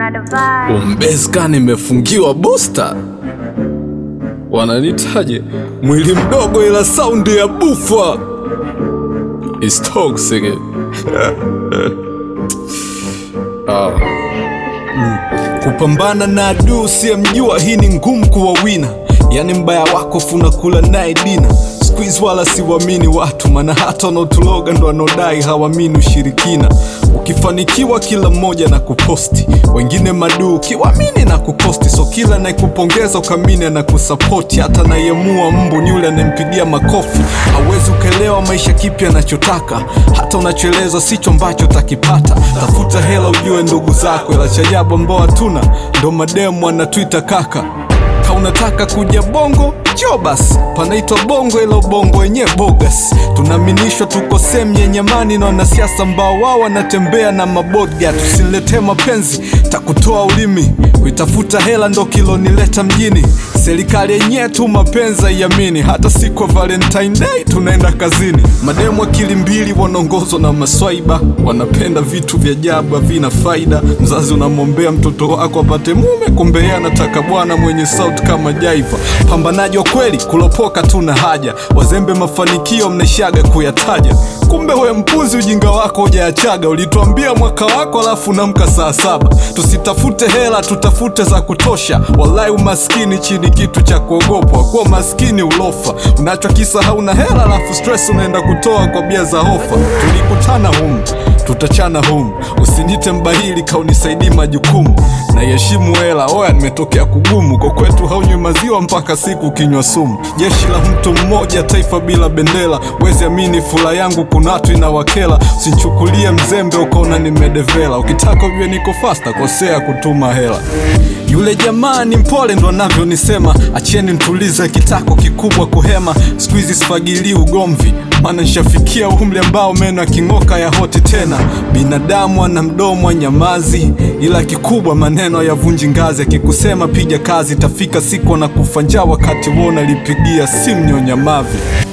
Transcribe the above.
Umbeska nimefungiwa booster, wananitaje mwili mdogo ila saundi ya bufa is toxic. ah. mm. Kupambana na adui usiyemjua, hii ni ngumu kuwa wina, yani mbaya wako funa kula naye dina Squeeze wala siwamini watu, maana hata wanaotuloga ndo wanaodai hawamini ushirikina. Ukifanikiwa kila mmoja na kuposti, wengine maduu ukiwamini na kukosti. So kila anayekupongeza ukamini anakusapoti, hata anayemua mbu ni yule anayempigia makofi. Hawezi ukaelewa maisha kipi anachotaka, hata unachoelezwa sicho ambacho utakipata. Tafuta hela ujue ndugu zako, ila cha ajabu ambao hatuna ndo mademu anatwita kaka ka unataka kuja bongo jo basi panaitwa bongo ila ubongo wenye bogas tunaaminishwa tuko sehemu yenye amani na wanasiasa ambao wao wanatembea na mabodga tusiletee mapenzi takutoa ulimi kuitafuta hela ndo kilonileta mjini serikali yenyewe tu mapenzi haiamini hata siku ya valentine day tunaenda kazini mademu akili mbili wanaongozwa na maswaiba wanapenda vitu vya ajabu havina faida mzazi unamwombea mtoto wako apate mume kumbe yeye anataka bwana mwenye sauti kama jaiva pambanaji wa kweli kulopoka tuna haja wazembe mafanikio mnaishaga kuyataja kumbe we mpuzi ujinga wako hujaachaga ulituambia mwaka wako alafu namka saa saba tusitafute hela tutafute za kutosha walai umaskini chini kitu cha kuogopwa kuwa maskini ulofa unachokisa hauna hela alafu stress unaenda kutoa kwa bia za hofa tulikutana humu tutachana humu usinite mbahili kaunisaidii majukumu naiheshimu hela oya nimetokea kugumu kwa kwetu haunywi maziwa mpaka siku kinywa sumu jeshi la mtu mmoja taifa bila bendera wezi amini fula yangu kuna watu inawakela usinchukulie mzembe ukaona nimedevela ukitaka ujue niko fasta kosea kutuma hela yule jamaa ni mpole ndo anavyonisema acheni ntulize kitako kikubwa kuhema siku hizi sifagilii ugomvi maana nishafikia umri ambao meno yaking'oka ya hoti tena binadamu ana mdomo wa nyamazi ila kikubwa maneno yavunji ngazi akikusema piga kazi tafika siku na kufa njaa wakati wona lipigia simu nyonyamavi